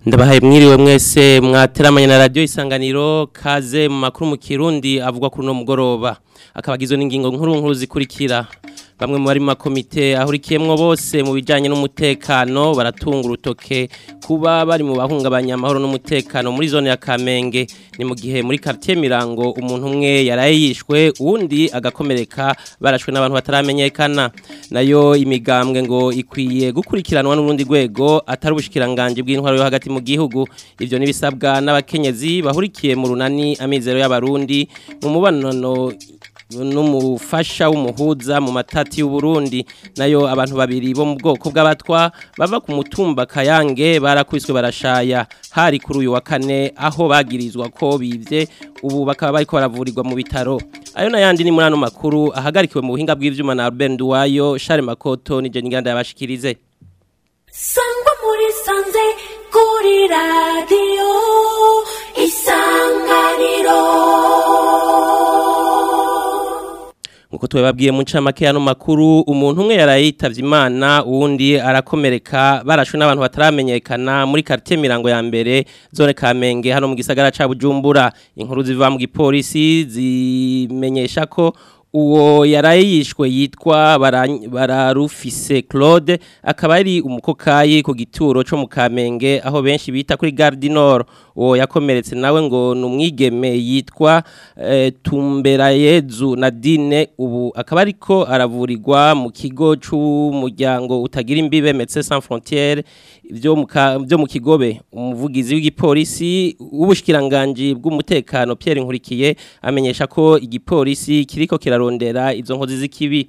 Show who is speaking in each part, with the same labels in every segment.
Speaker 1: ndabahaye mwiriwe mwese mwateramanye na radio isanganiro kaze mu makuru mu kirundi avugwa kuri no mugoroba akabagizwe n'ingingo nkuru nkuru zikurikira bamwe mu bari mu makomite ahurikiyemwo bose mu bijanye n'umutekano baratunga urutoke kuba bari mu bahungabanya amahoro n'umutekano muri zone ya Kamenge ni mu gihe muri quartier Mirango umuntu umwe yaraye yishwe uwundi agakomereka barashwe n'abantu bataramenyekana nayo imigambwe ngo ikwiye gukurikiranwa n'urundi rwego atari ubushikiranganje bw'intwaro yo hagati mu gihugu ivyo nibisabwa n'abakenyezi bahurikiye mu runani amizero y'abarundi mu mubonano n'umufasha w'umuhuza mu matati y'uburundi nayo abantu babiri bo mu bwoko bw'abatwa bava ku mutumba kayange barakwiswe barashaya hari kuri uyu wa kane aho bagirizwa ko bivye ubu bakaba bariko baravurirwa mu bitaro ayo nayandi ni muri ano makuru ahagarikiwe mu buhinga bw'ivyuma na Albert Nduwayo Charles Makoto ni Jenny Nganda yabashikirize
Speaker 2: sangwa muri sanze kuri radio isanganiro
Speaker 1: Nkuko twebabwiye mu ncamake yano makuru umuntu umwe yarayitavye Imana uwundi arakomereka barashwe n'abantu bataramenyekana muri quartier Mirango ya mbere zone Kamenge hano mu gisagara ca Bujumbura inkuru ziva mu gipolisi zimenyesha ko uwo yaraye yishwe yitwa Bara- bararufise Claude akaba ari umukokayi ku gituro co mu Kamenge aho benshi bita kuri Gare du Nord uwo yakomeretse nawe ngo ni umwigeme yitwa eh, Tumberayezu Nadine ubu akaba ariko aravurirwa mu kigo c'umuryango utagira imbibe Médecins Sans Frontières byo mu ka- byo mu kigobe umuvugizi w'igipolisi w'ubushikiranganje bw'umutekano Pierre Nkurikiye amenyesha ko igipolisi kiriko kirarondera izo nkozi z'ikibi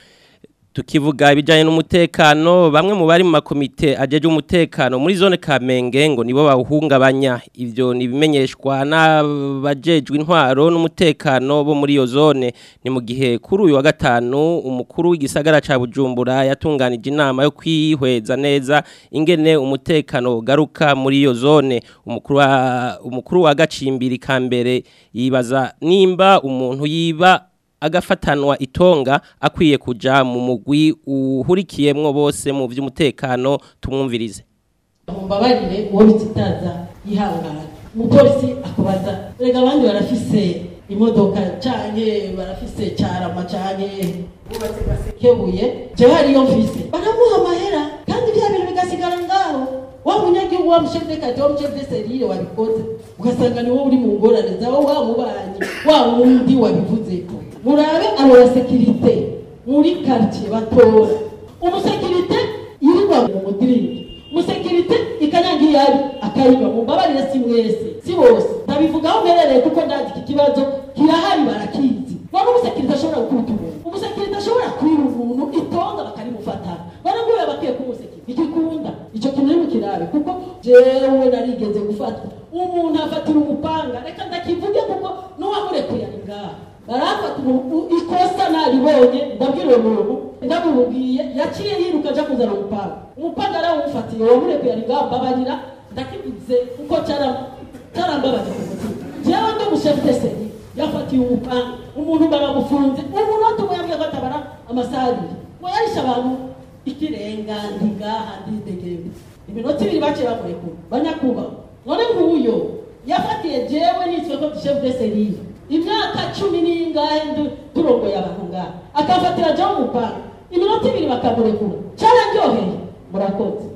Speaker 1: tukivuga ibijyanye n'umutekano bamwe mu bari mu makomite ajeje umutekano muri zone Kamenge ngo nibo bawuhungabanya ivyo nibimenyeshwa n'abajejwe intwaro n'umutekano bo muri iyo zone ni mu gihe kuri uyu wa gatanu umukuru w'igisagara ca Bujumbura yatunganije inama yo kwihweza neza ingene umutekano ugaruka muri iyo zone umukuru wa umukuru wa gacimbiri kambere yibaza nimba umuntu yiba agafatanwa itonga akwiye kuja mu mugwi uhurikiyemwo bose mu vy'umutekano tumwumvirize
Speaker 3: mumbabarire uwo bitsitaza yihangana umupolisi akubaza rega abandi barafise imodoka canke barafise carama canke bubatse gasekebuye jewe hariyo mfise baramuha amahera kandi vya bintu bigasigara ngaho wa munyagihugu wa mushefu dekati wa mushefu deserire wabikoze ugasanga ni wowe uri mu ngorane zawe wa mubanyi wa wundi wabivuzeko murabe abo basekirite muri quartier batora umusekirite yirirwa mu mudirindi musekirite ikanyangira yari akayiba mumbabarire si mwese si bose ndabivugaho mperereye kuko ndazi iki kibazo kirahari barakizi none umusekirite ashobora gukubita umuntu umusekirite ashobora kwiba umuntu itonga bakarimufatana baraguye bakwiye kumusekirite igikunda icyo kintu ni mukirabe kuko jewe narigeze gufatwa umuntu afatira umupanga reka ndakivuge kuko n'uwamurekuye ari ngaha barafata umuntu ikosa naribonye ndabwira uwo muntu ndamubwiye yaciye yiruka aja kuzana umupanga umupanga arawumfatiye wamurekuye ari ngaha mbabarira ndakivuze kuko cara- carambabaje ku mutima jewe ndi umushefu deseri yafatiye umupanga umuntu baramufunze umunota umwe yambwiye ko atabara amasaha abiri ngo yarishe abantu ikirenga ntigaha ndidegembe iminota ibiri baciye bamurekura banyakubahwa none nk'uyo yafatiye jewe nitwe ko dushefu deseri imyaka cumi n'ingahe ndu- turongoye abantu ngaha akafatira jewe umupanga iminota ibiri bakamurekura cararyoheye murakoze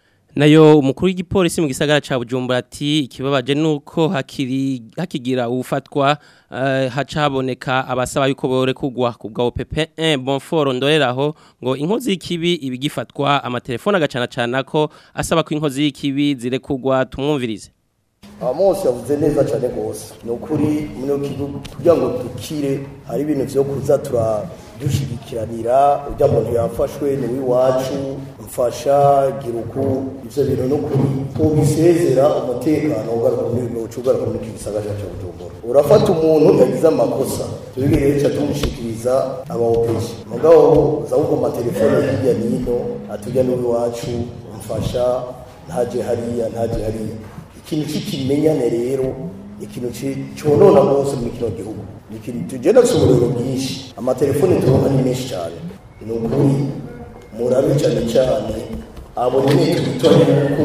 Speaker 1: nayo umukuru w'igipolisi mu gisagara ca Bujumbura ati ikibabaje nuko hakiri hakigira ufatwa uh, haca haboneka abasaba yuko bore kugwa kubwa OPP1 Bonfort ndoreraho ngo inkozi y'ikibi ibigifatwa amatelefone agacana cana ko asaba ko inkozi y'ikibi zirekugwa tumwumvirize
Speaker 4: Amos yavuze neza cyane rwose ni ukuri muri kigo kugira ngo dukire hari ibintu byo kuza turadushigikiranira ujya muntu yafashwe ni w'iwacu mfasha gira uku ibyo bintu ni ukuri tubisezera umutekano ugaruka muri ugaruka muri iki gisagara cya Bujumbura urafata umuntu yagize amakosa tubigire cyo tumushikiriza abawopeshi mugabo za uko amatelefone hirya n'ino atujya n'iwacu mfasha ntaje hariya ntaje hariya ikintu cy'ikimenyane rero ikintu cyonona rwose muri kino gihugu ni ikintu tugenda dufite uburiro bwinshi amatelefone turonka ni menshi cyane ni ukuri murabe cyane cyane abo nyine twitoranye kuko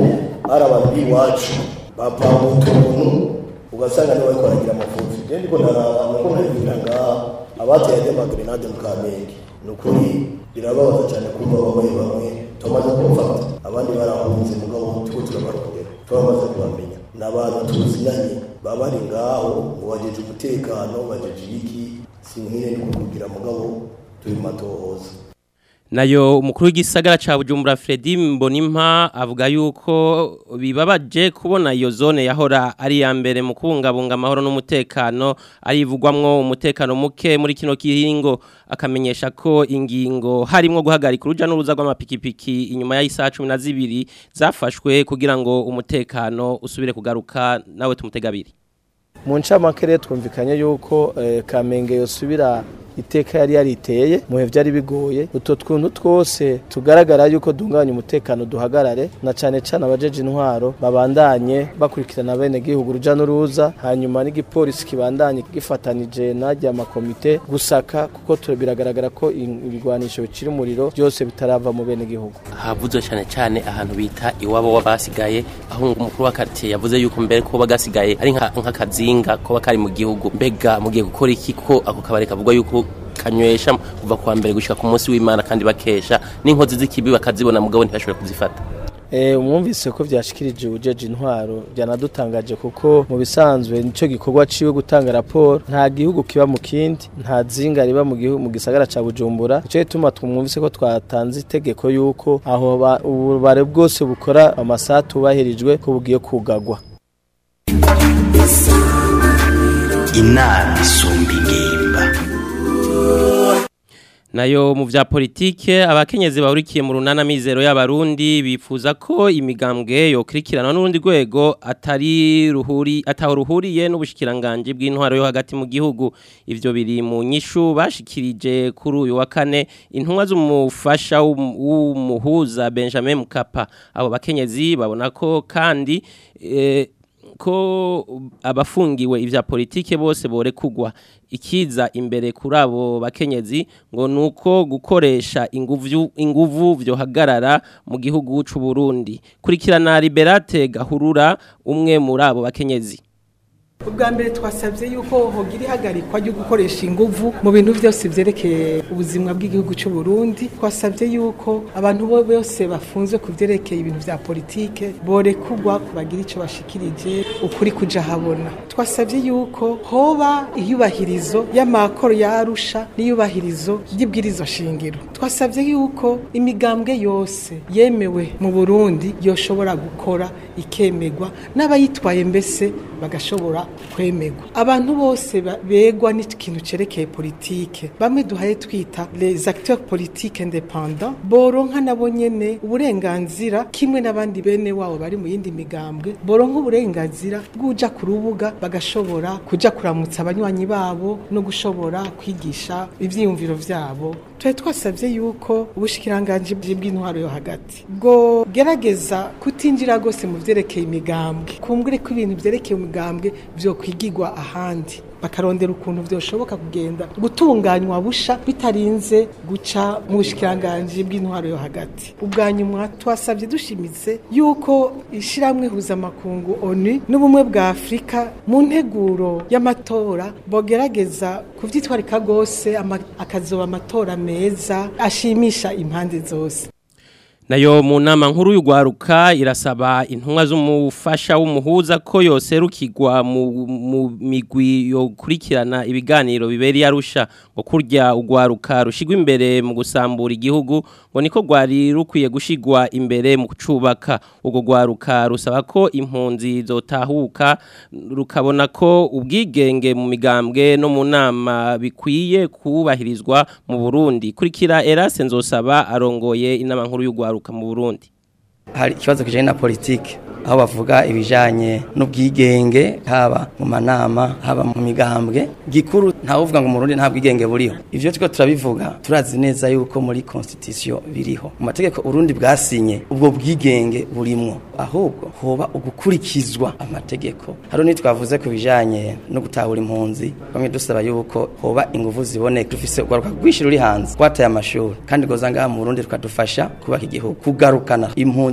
Speaker 4: ari abantu b'iwacu bapanga utuntu ugasanga niwe ariko aragira amafuti rero ndiko ndaraba nuko ntabibwira ngaha abateye ajya amagrenade mu kamenge ni ukuri birababaza cyane kumva bamwe bamwe tumaze kumufata abandi barahunze mugabo tuko turabarondera turamaze kubamenya ni abantu tuzinanye baba bari ngaho ngo bajeje umutekano bajeje iki sinkire ni kukugira mugabo turi mu matohoza
Speaker 1: nayo umukuru w'igisagara ca Bujumbura Fredy Mbonimpa avuga yuko bibabaje kubona iyo zone yahora ari ya mbere mu kubungabunga amahoro n'umutekano arivugwamwo umutekano muke muri kino kihingo akamenyesha ko ingingo harimo guhagarika uruja n'uruza rw'amapikipiki inyuma y'isaha 12 zafashwe kugira ngo umutekano usubire kugaruka nawe tumutegabiri
Speaker 5: mu ncamake rero twumvikanye yuko eh, kamenge yosubira iteka yari yariteye muhe byari bigoye utwo twuntu twose tugaragara yuko dunganya umutekano duhagarare na cane cane abajeje intwaro babandanye bakurikirana bene gihugu ruja n'uruza hanyuma n'igipolisi kibandanye gifatanije najya amakomite gusaka kuko tu- biragaragara ko in- ibigwanisho bicira umuriro byose bitarava mu bene gihugu
Speaker 1: havuzwe cyane cyane ahantu bita iwabo w'abasigaye aho umukuru w'akaritsiye yavuze yuko mbere ko bagasigaye ari nka- nk'akazinga ko kari mu gihugu mbega mugiye gukora iki ko ako kabari kavugwa yuko kanywesha kuva kuwa mbere gushika ku munsi w'imana kandi bakesha n'inkozi z'ikibi bakazibona mugabo ntibashobore kuzifata
Speaker 5: Eh, umwumvise ko vyashikirije ujeje intwaro byanadutangaje kuko mu bisanzwe nico gikorwa ciwe gutanga raporo nta gihugu kiba mu kindi nta zinga riba mu gihugu mu gisagara ca Bujumbura ico gituma twumvise ko twatanze itegeko yuko aho ba- ububare bwose bukora amasaha tubahirijwe ko bugiye kugagwa
Speaker 6: inama isumba ingimba
Speaker 1: nayo mu vya politike abakenyezi bahurikiye mu runana mizero y'abarundi bifuza ko imigambwe yokurikirana n'urundi rwego atari ruhuri ataho ruhuriye n'ubushikiranganje bw'intwaro yo hagati mu gihugu ivyo biri mu nyishu bashikirije kuri uyu wa kane intumwa z'umufasha w'um- w'umuhuza Benjamin Mkapa abo bakenyezi babona ko kandi eh, ko abafungiwe ivya politike bose borekugwa ikiza imbere kuri abo bakenyezi ngo nuko gukoresha inguvu inguvu vyohagarara mu gihugu c'u Burundi kurikirana Liberate Gahurura umwe muri abo bakenyezi
Speaker 7: ubwa mbere twasabye yuko hogira ihagarikwa ryo gukoresha inguvu mu bintu byose byerekeye ubuzima bw'igihugu cy'u Burundi twasabye yuko abantu bo bose bafunzwe ku byerekeye ibintu bya politike borekugwa kubagira icyo bashikirije ukuri kuja habona twasabye yuko hoba iyubahirizo y'amakoro ya Arusha n'iyubahirizo ry'ibwirizo shingiro twasabye yuko imigambwe yose yemewe mu Burundi yoshobora gukora ikemegwa n'abayitwaye mbese bagashobora kwemegwa abantu bose ba- begwa n'ikintu cerekeye politike bamwe duhaye twita les acteurs politiques indépendants boronka nabo nyene uburenganzira kimwe n'abandi bene wabo bari mu yindi migambwe boronka uburenganzira bw'uja ku rubuga bagashobora kuja kuramutsa abanywanyi babo no gushobora kwigisha ivyiyumviro vyabo twari twasabye yuko ubushikiranganje bw'intwaro yo hagati bwo gerageza kutinjira gose mu vyerekeye imigambwe kumbure ko ibintu vyerekeye imigambwe vyo kwigirwa ahandi bakarondera ukuntu vyoshoboka kugenda gutunganywa busha bitarinze guca mu bushikiranganje bw'intwaro yo hagati ubwa nyuma twasabye dushimitse yuko ishiramwe huzamakungu ONU n'ubumwe bwa Afrika mu nteguro y'amatora bogerageza kuvyitwarika gose ama- akazoba amatora meza ashimisha impande zose
Speaker 1: nayo mu nama nkuru y'ugwaruka irasaba intumwa z'umufasha w'umuhuza ko yoserukirwa mu, mu migwi yokurikirana ibiganiro biberi arusha ngo kurya ugwaruka rushigwa imbere mu gusambura igihugu ngo niko gwari rukwiye gushigwa imbere mu kucubaka ubwo gwaruka rusaba ko impunzi zotahuka rukabona ko ubwigenge mu migambwe no mu nama bikwiye kubahirizwa mu Burundi kurikira Erase nzosaba arongoye inama nkuru y'ugwaruka mu Burundi
Speaker 8: hari ikibazo kijanye na politike aho bavuga ibijanye n'ubwigenge haba mu manama haba mu migambwe gikuru ntawuvuga ngo mu Burundi nta bwigenge buriho ivyo turiko turabivuga turazi neza yuko muri constitution biriho mu mategeko Urundi bwasinye ubwo bwigenge burimwo ahubwo hoba ugukurikizwa amategeko hari nitwavuze ku bijanye no gutahura impunzi bamwe dusaba yuko hoba inguvu ziboneka dufise ugaruka rwinshi ruri hanze twataye amashuri kandi goza ngaha mu Burundi tukadufasha kubaka igihugu kugarukana impunzi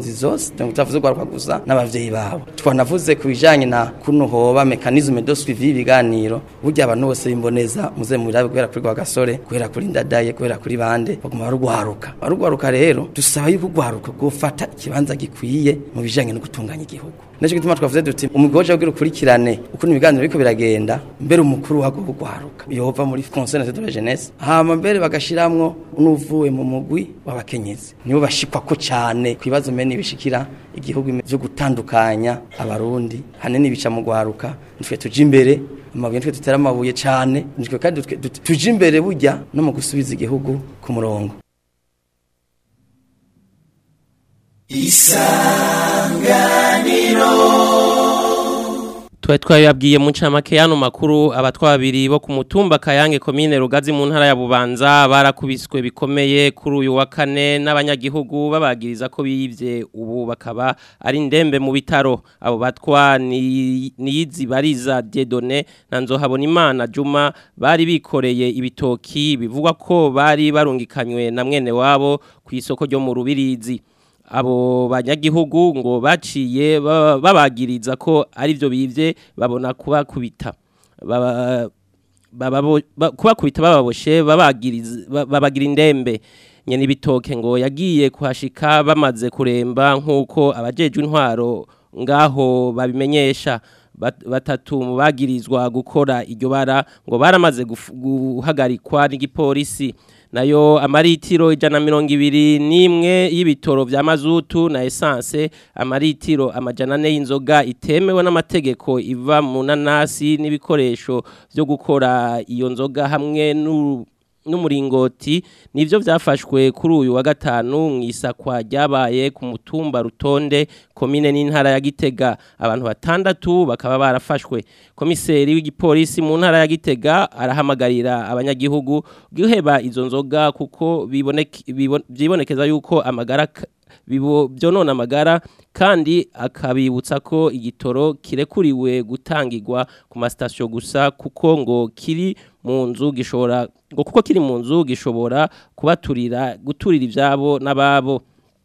Speaker 8: impunzi zose donc tutavuze urwaruka gusa n'abavyeyi babo twanavuze ku bijanye na kuno hoba mekanisme de suivi y'ibiganiro burya abantu bose bimboneza muze murabe guhera kuri rwa gasore guhera kuri ndadaye guhera kuri bande baguma barugwaruka barugwaruka rero dusaba yuko urwaruka gufata ikibanza gikwiye mu bijanye no gutunganya igihugu Nico gituma twavuze duti umugoje kugira ukurikirane ukuntu ibiganiro biriko biragenda mbere umukuru wago kugwaruka yova muri conseil de la jeunesse hama mbere bagashiramwo n'uvuye mu mugwi w'abakenyezi nibo bashikwa ko cyane kwibazo mene bishikira igihugu byo gutandukanya abarundi hanene bica mu gwaruka nitwe tuje imbere amabuye nitwe tutera amabuye cyane nitwe kandi twe- tut- tuje imbere burya no mu gusubiza igihugu ku murongo
Speaker 1: Tuwe twabibabwiye mu ncamake y'ano makuru abatwa babiri bo ku mutumba Kayange komine Rugazi mu ntara ya Bubanza barakubiswe bikomeye kuri uyu wa kane n'abanyagihugu babagiriza ko biyivye ubu bakaba ari ndembe mu bitaro abo batwa ni niyizi bariza Dieudonné na Nzohabona Imana Juma bari bikoreye ibitoki bivugwa ko bari barungikanywe na mwene wabo ku isoko ryo mu Rubirizi abo banyagihugu ngo baciye ba- babagiriza ko ari byo bivye babona kubakubita Baba- bababo- ba- kubakubita bababoshe babagiriza ba- babagira indembe nyene ibitoke ngo yagiye kuhashika bamaze kuremba nk'uko abajejwe intwaro ngaho babimenyesha Bat- batatu mu bagirizwa gukora iryo bara ngo baramaze guf- guhagarikwa n'igipolisi nayo amaritiro ijana na mirongo ibiri n'imwe y'ibitoro vya mazutu na esanse amaritiro amajana ane y'inzoga itemewe n'amategeko iva mu nanasi n'ibikoresho vyo gukora iyo nzoga hamwe n'u- n'umuringoti nivyo vyafashwe kuri uyu wa gatanu mu isakwa ryabaye ku mutumba rutonde komine n'intara ya Gitega abantu batandatu bakaba barafashwe komiseri w'igipolisi mu ntara ya Gitega arahamagarira abanyagihugu guheba izo nzoga kuko biboneke bibon- vyibonekeza yuko amagara k- bibo byonona amagara kandi akabibutsa ko igitoro kirekuriwe gutangirwa ku masitasiyo gusa kuko ngo kiri mu nzu gishobora ngo kuko kiri mu nzu gishobora kubaturira guturira ibyabo n'ababo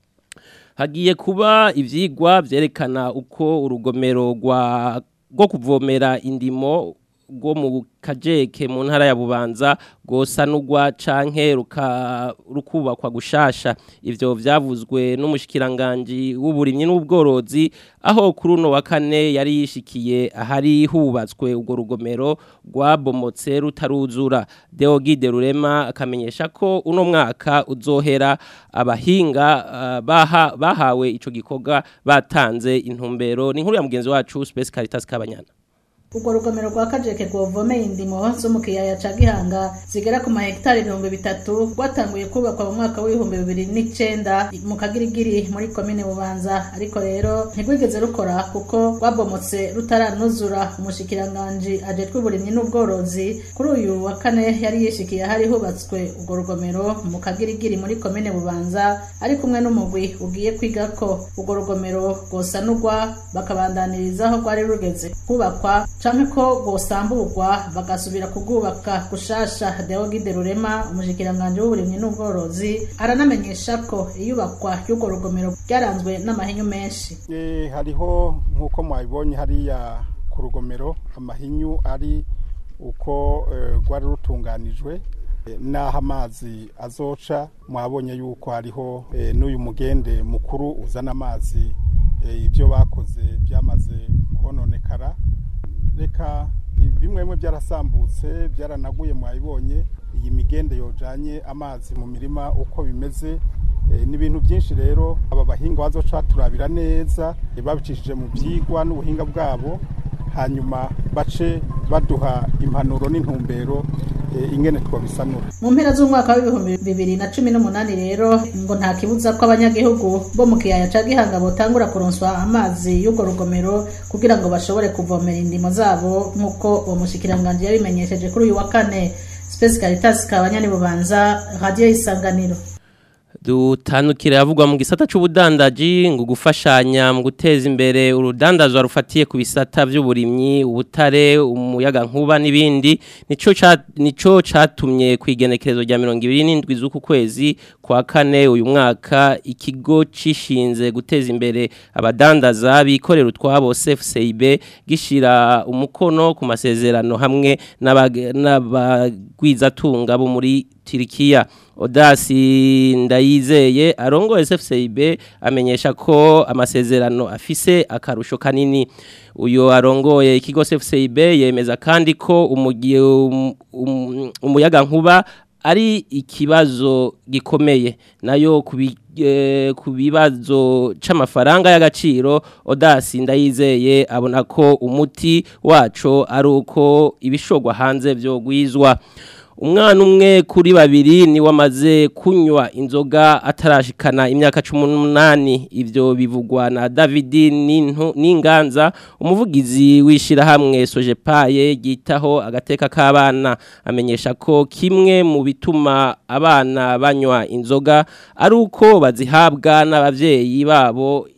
Speaker 1: hagiye kuba ibyigwa byerekana uko urugomero rwa rwo kuvomera indimo rwo mu kajeke mu ntara ya bubanza rwosanurwa canke ruka- rukubakwa gushasha ivyo vyavuzwe n'umushikiranganji w'uburimyi n'ubworozi aho kuri uno wa kane yari yishikiye ahari hubatswe urwo rugomero rwabomotse rutaruzura Deogide Rurema akamenyesha ko uno mwaka uzohera abahinga ah, baha, bahawe ico gikorwa batanze intumbero ni nkuru ya mugenzi wacu Space Caritas Kabanyana
Speaker 9: urwo rugomero rwa kajeke rwovomeye indimo zo mu kiyaya ca gihanga zigera ku mahegitari ibihumbi bitatu rwatanguye kubakwa mu mwaka w'ibihumbi bibiri n'icenda mu kagirigiri muri komine bubanza ariko rero ntirwigeze rukora kuko rwabomotse rutaranuzura umushikiranganji ajejwe uburimyi n'ubworozi kuri uyu wa kane yari yishikiye ahari hubatswe urwo rugomero mu kagirigiri muri komine bubanza ari kumwe n'umugwi ugiye kwiga ko urwo rugomero rwosanurwa bakabandaniriza aho rwari rugeze kubakwa canke ko rwosamburwa bagasubira kugubaka gushasha Deogide Rurema umushikiranganji w'uburimyi n'ubworozi aranamenyesha ko iyubakwa ry'urwo rugomero ryaranzwe n'amahinyu menshi
Speaker 10: Eh, hariho nk'uko mwabibonye hariya ku rugomero amahinyu ari uko eh, rwari rutunganijwe eh, n'aho amazi azoca mwabonye yuko hariho eh, n'uyu mugende mukuru uzana amazi eh, ibyo bakoze byamaze kononekara reka bimwe bimwe byarasambutse byaranaguye mwabibonye iyi migende yojanye amazi mu mirima uko bimeze Eh, ni ibintu byinshi rero aba bahinga bazoca turabira neza eh, babicishije mu byigwa n'ubuhinga bwabo hanyuma bace baduha impanuro n'intumbero eh, ingene twabisanura
Speaker 9: mu mpera z'umwaka w'ibihumbi bibiri na cumi n'umunani rero ngo nta kibuza ko abanyagihugu bo mu kiyaya ca gihanga botangura kuronswa amazi y'urwo rugomero kugira ngo bashobore kuvomera indimo zabo nk'uko uwo mushikiranganji yabimenyesheje kuri uyu wa kane Space Caritas Kabanyani Bubanza Radio Isanganiro
Speaker 1: dutandukira yavugwa mu gisata c'ubudandaji ngo gufashanya mu guteza imbere urudandazwa rufatiye ku bisata by'uburimyi ubutare umuyaga nkuba n'ibindi nico ca nico catumye kwigenekerezo rya 27 z'uku kwezi kwa kane uyu mwaka ikigo cishinze guteza imbere abadandaza bikorera utwabo CFCIB gishira umukono ku masezerano hamwe n'abagwizatunga bo muri Turikiya Odasi ndayizeye arongo SFCIB amenyesha ko amasezerano afise akarusho kanini uyo arongoye ikigo SFCIB yemeza kandi ko umugiye um, um, umuyaga nkuba ari ikibazo gikomeye nayo kubi eh, ku bibazo c'amafaranga y'agaciro Odasi ndayizeye abona ko umuti waco ari uko ibishogwa hanze byo gwizwa umwana umwe kuri babiri ni wamaze kunywa inzoga atarashikana imyaka 18 ivyo bivugwa na David Ninganza umuvugizi wishira hamwe Sojepaye gitaho agateka k'abana amenyesha ko kimwe mu bituma abana banywa inzoga ari uko bazihabwa n'abavyeyi babo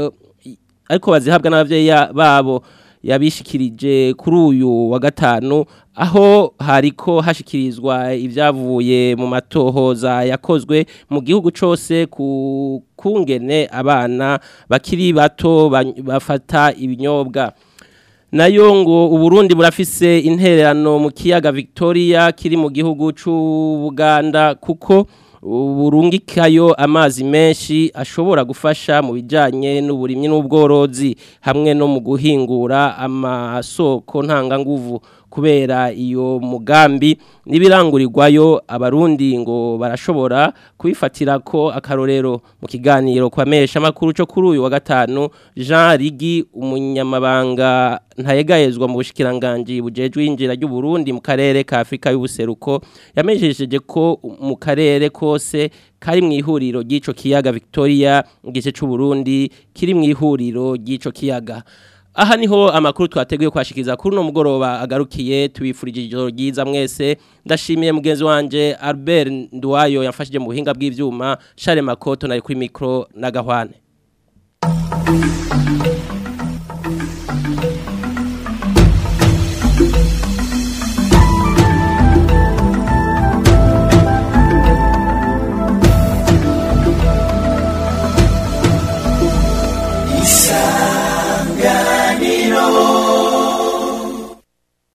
Speaker 1: ariko bazihabwa n'abavyeyi babo yabishikirije kuri uyu wa gatanu aho hariko hashikirizwa ibyavuye mu matohoza yakozwe mu gihugu cyose ku kungene abana bakiri bato bafata ibinyobwa nayo ngo uburundi burafise intererano mu kiyaga victoria kiri mu gihugu cy'ubuganda kuko burungikayo amazi menshi ashobora gufasha mu bijyanye n'uburimyi n'ubworozi hamwe no mu guhingura amasoko ntanganguvu kubera iyo mugambi n'ibirangurirwayo abarundi ngo barashobora kubifatira ko akarorero mu kiganiro kwa mesha makuru cyo kuri uyu wa gatanu Jean Rigi umunyamabanga ntayegayezwa mu bushikiranganje bujejwe injira ry'u Burundi mu karere ka Afrika y'ubuseruko yamejejeje ko mu karere kose kari mu ihuriro ry'ico kiyaga Victoria igice cy'u Burundi kiri mu ihuriro ry'ico kiyaga aha niho amakuru twateguye kwashikiriza kuri no mugoroba agarukiye tubifurije ijoro ryiza mwese ndashimiye mugenzi wanje Albert Ndwayo yafashije mu buhinga bw'ivyuma Charles Makoto nari kuri micro na Gahwane